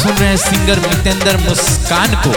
सुन रहे हैं सिंगर मितेंद्र मुस्कान को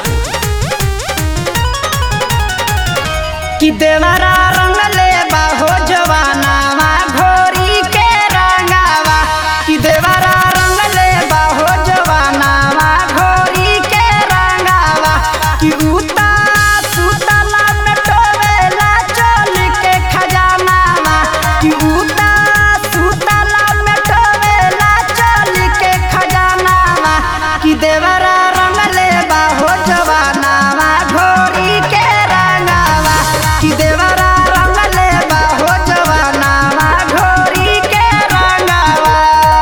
कि देवरा रंग ले बाहो जवानावा घोरी के रंगावा कि देवरा रंग ले बाहो जवानावा घोरी के रंगावा कि उता सुतला में टोवेला चोल के खजानावा कि उता सुतला में टोवेला चोल के खजानावा कि देवरा रंग ले बाहो जवानावा घोरी के रंगावा कि देवरा रंग ले बाहो जवानावा घोरी के रंगावा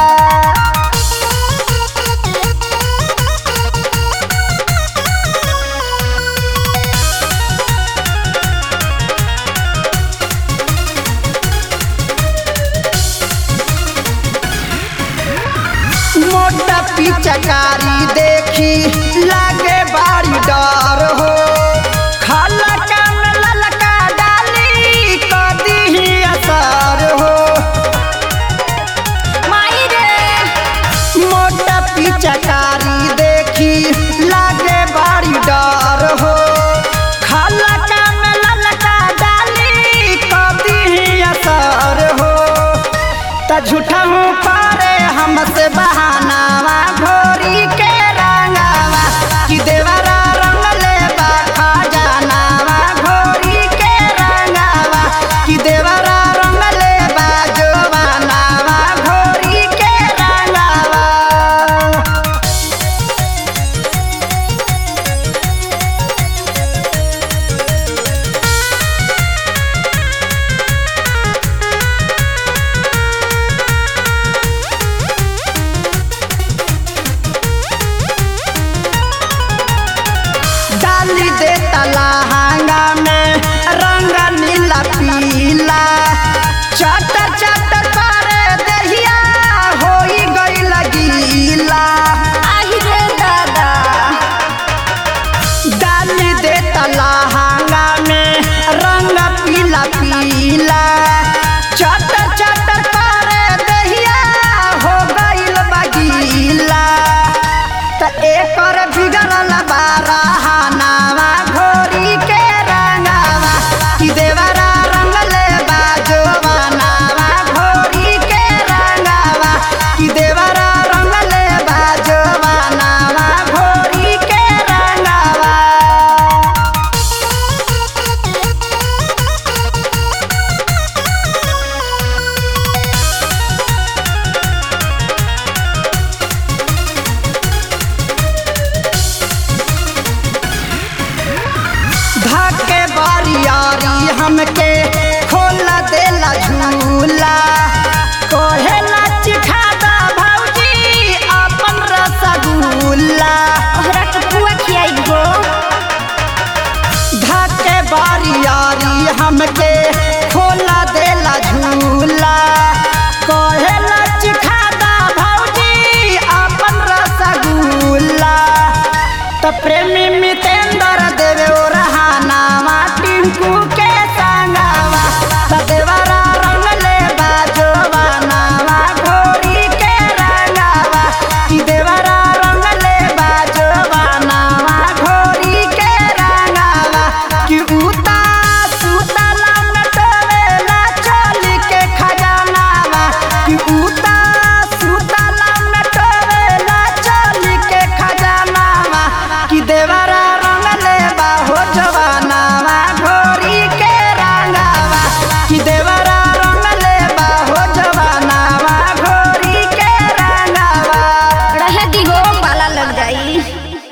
मोटा पिचकारी देखी लागे बारी डर हो खलका में ललका डाली कदी ही असर हो माई रे मोटा पिचकारी देखी लागे बारी डर हो खलका में ललका डाली कदी ही असर हो त झूठा हूँ पारे हमसे बहानावा घोरी के